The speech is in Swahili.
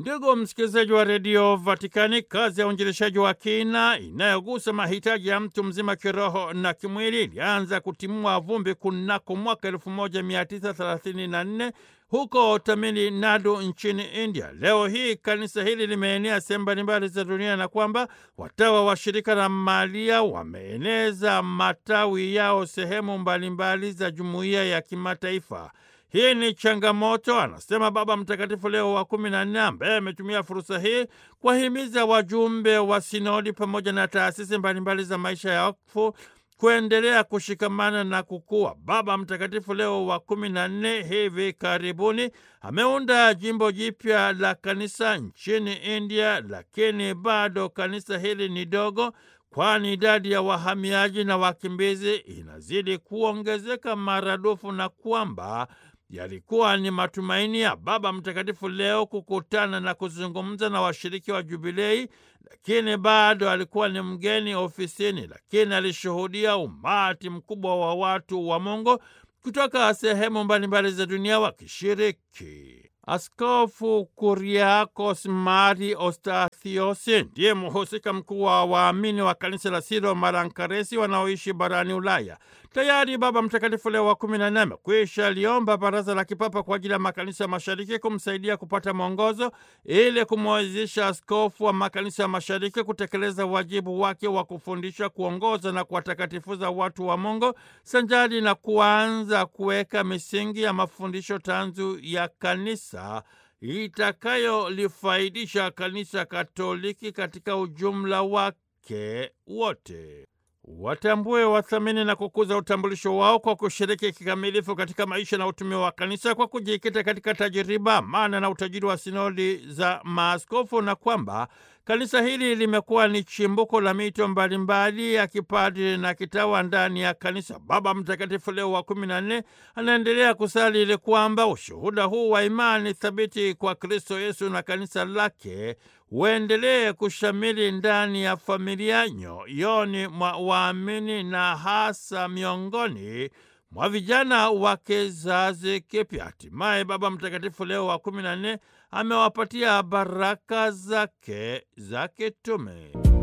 Ndugu msikilizaji wa redio Vatikani, kazi ya uinjilishaji wa kina inayogusa mahitaji ya mtu mzima kiroho na kimwili ilianza kutimua vumbi kunako mwaka 1934 huko Tamil Nadu nchini India. Leo hii kanisa hili limeenea sehemu mbalimbali za dunia na kwamba watawa wa shirika la Maria wameeneza matawi yao sehemu mbalimbali za jumuiya ya kimataifa. Hii ni changamoto, anasema Baba Mtakatifu Leo wa kumi na nne, ambaye ametumia fursa hii kuwahimiza wajumbe wa sinodi pamoja na taasisi mbalimbali za maisha ya wakfu kuendelea kushikamana na kukua. Baba Mtakatifu Leo wa kumi na nne hivi karibuni ameunda jimbo jipya la kanisa nchini India, lakini bado kanisa hili ni dogo kwani idadi ya wahamiaji na wakimbizi inazidi kuongezeka maradufu na kwamba yalikuwa ni matumaini ya Baba Mtakatifu Leo kukutana na kuzungumza na washiriki wa Jubilei, lakini bado alikuwa ni mgeni ofisini, lakini alishuhudia umati mkubwa wa watu wa Mungu kutoka sehemu mbalimbali za dunia wakishiriki. Askofu Kuriakos Mari Ostathios ndiye mhusika mkuu wa waamini wa kanisa la Siro Marankaresi wanaoishi barani Ulaya. Tayari Baba Mtakatifu Leo wa kumi na nne amekwisha liomba Baraza la Kipapa kwa ajili ya makanisa mashariki kumsaidia kupata mwongozo ili kumwezesha askofu wa makanisa ya mashariki kutekeleza wajibu wake wa kufundisha, kuongoza na kuwatakatifuza watu wa Mungu sanjari na kuanza kuweka misingi ya mafundisho tanzu ya kanisa itakayolifaidisha kanisa Katoliki katika ujumla wake wote. Watambue, wathamini na kukuza utambulisho wao kwa kushiriki kikamilifu katika maisha na utume wa kanisa kwa kujikita katika tajiriba, maana na utajiri wa sinodi za maaskofu, na kwamba kanisa hili limekuwa ni chimbuko la mito mbalimbali ya kipadri na kitawa ndani ya kanisa. Baba Mtakatifu Leo wa kumi na nne anaendelea kusali ili kwamba ushuhuda huu wa imani thabiti kwa Kristo Yesu na kanisa lake uendelee kushamili ndani ya familia, nyoyoni mwa waamini na hasa miongoni mwa vijana wa kizazi kipya. Hatimaye Baba Mtakatifu Leo wa kumi na nne amewapatia baraka zake za kitume.